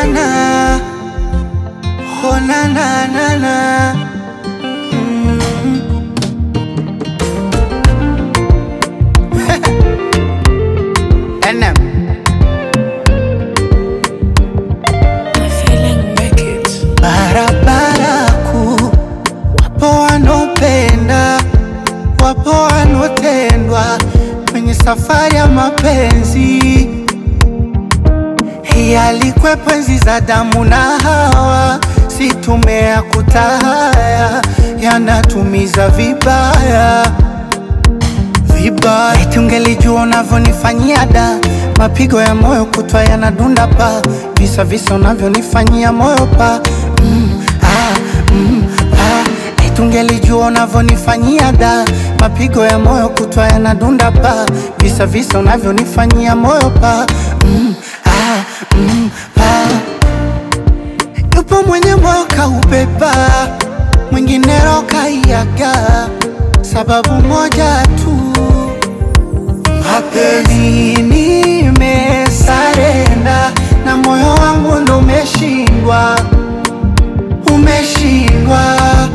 na na, oh na na na na. Mm. NM. Barabara kuu, wapo wanopenda, wapo wanotendwa kwenye safari ya mapenzi. Hii alikwepo enzi za damu na Hawa, si tumea kutahaya, yanatumiza vibaya vibaya. Eti ungelijua unavyonifanyia da, mapigo ya moyo kutwa yanadunda pa, visa visa unavyonifanyia moyo pa mm, ah, mm, ah. Eti ungelijua unavyonifanyia da, mapigo ya moyo kutwa yanadunda pa, visa visa unavyonifanyia moyo pa mm, ah, mm, pa. Yupo mwenye moyo kaubeba, mwingine roho kaiaga, sababu moja tu mapenzi nimesarenda na moyo wangu ndo umeshindwa, umeshindwa.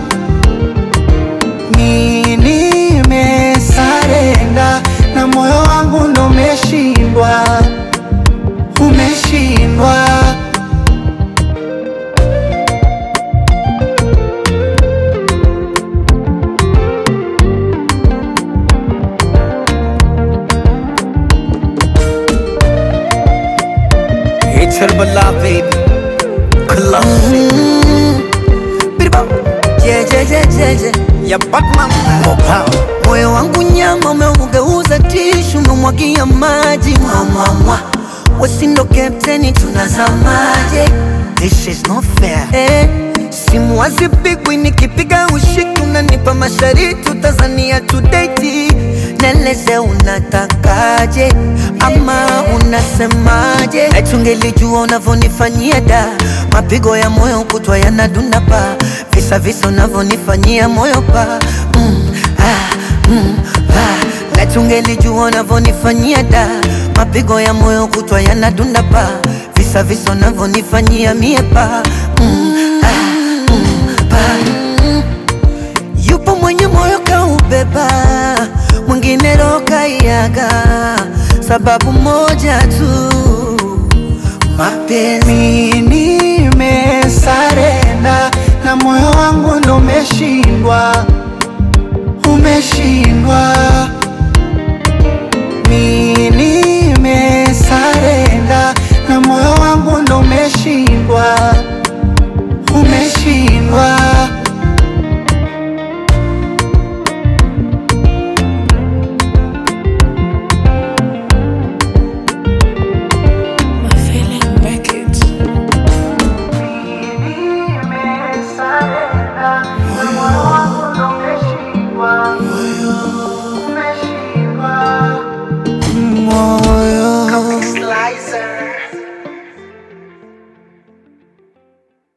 Mi nimesarenda na moyo wangu ndo umeshindwa, umeshindwa. It's her beloved Classic Biribam jejejejeje Ya Batman Mopao moyo wangu nyama umeugeuza tishu umemwagia maji mwamwamwa wesindo kapteni tunazamaje This is not fair eh, simu hazipigwi nikipiga ushiki unanipa mashariti utazania tudeti neleze unatakaje ama unasemaje etungelijua unavyonifanyia da mapigo ya moyo kutwa yanadunda pa visa visa unavyonifanyia moyo pa mm, ah, mm, ah. Letungelijua unavyonifanyia da mapigo ya moyo kutwa yanadunda pa visa visa unavyonifanyia mie pa mm, ah, mm, pa Yupo mwenye moyo kaubeba, mwingine roho kaiaga, sababu moja tu, mapenzi. Mi nimesarenda na moyo wangu ndo umeshindwa, umeshindwa.